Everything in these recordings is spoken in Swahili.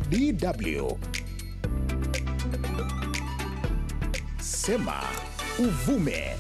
DW. Sema uvume.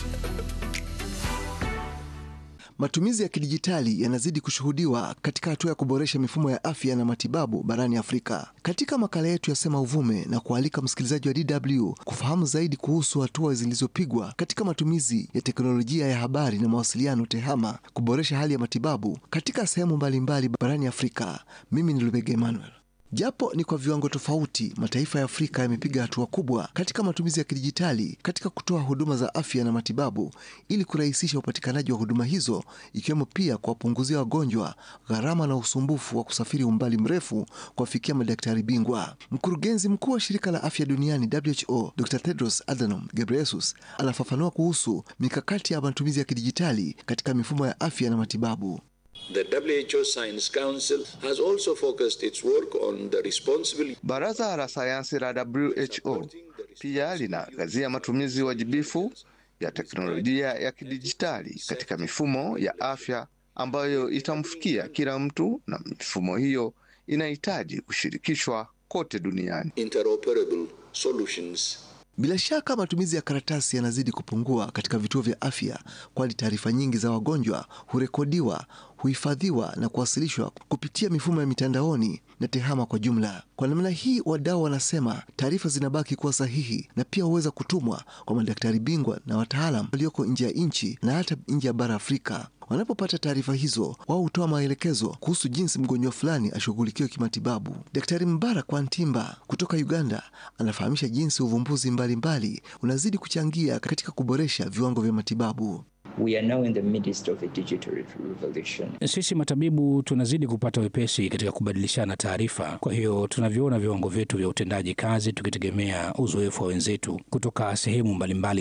Matumizi ya kidijitali yanazidi kushuhudiwa katika hatua ya kuboresha mifumo ya afya na matibabu barani Afrika. Katika makala yetu ya Sema Uvume na kualika msikilizaji wa DW kufahamu zaidi kuhusu hatua zilizopigwa katika matumizi ya teknolojia ya habari na mawasiliano TEHAMA kuboresha hali ya matibabu katika sehemu mbalimbali barani Afrika. Mimi ni Lubega Emmanuel. Japo ni kwa viwango tofauti, mataifa ya Afrika yamepiga hatua kubwa katika matumizi ya kidijitali katika kutoa huduma za afya na matibabu ili kurahisisha upatikanaji wa huduma hizo, ikiwemo pia kuwapunguzia wagonjwa gharama na usumbufu wa kusafiri umbali mrefu kuwafikia madaktari bingwa. Mkurugenzi mkuu wa shirika la afya duniani WHO, Dr. Tedros Adhanom Ghebreyesus anafafanua kuhusu mikakati ya matumizi ya kidijitali katika mifumo ya afya na matibabu. The WHO Science Council has also focused its work on the responsible Baraza la sayansi la WHO pia linaangazia matumizi wajibifu ya teknolojia ya kidijitali katika mifumo ya afya ambayo itamfikia kila mtu, na mifumo hiyo inahitaji kushirikishwa kote duniani. interoperable solutions. Bila shaka matumizi ya karatasi yanazidi kupungua katika vituo vya afya, kwani taarifa nyingi za wagonjwa hurekodiwa, huhifadhiwa na kuwasilishwa kupitia mifumo ya mitandaoni na TEHAMA kwa jumla. Kwa namna hii, wadau wanasema taarifa zinabaki kuwa sahihi na pia huweza kutumwa kwa madaktari bingwa na wataalam walioko nje ya nchi na hata nje ya bara Afrika. Wanapopata taarifa hizo, wao hutoa maelekezo kuhusu jinsi mgonjwa fulani ashughulikiwe kimatibabu. Daktari Mbarak Wantimba kutoka Uganda anafahamisha jinsi uvumbuzi mbalimbali unazidi kuchangia katika kuboresha viwango vya matibabu. We are now in the midst of a digital revolution. Sisi matabibu tunazidi kupata wepesi katika kubadilishana taarifa. Kwa hiyo tunavyoona viwango vyetu vya utendaji kazi tukitegemea uzoefu wa wenzetu kutoka sehemu mbalimbali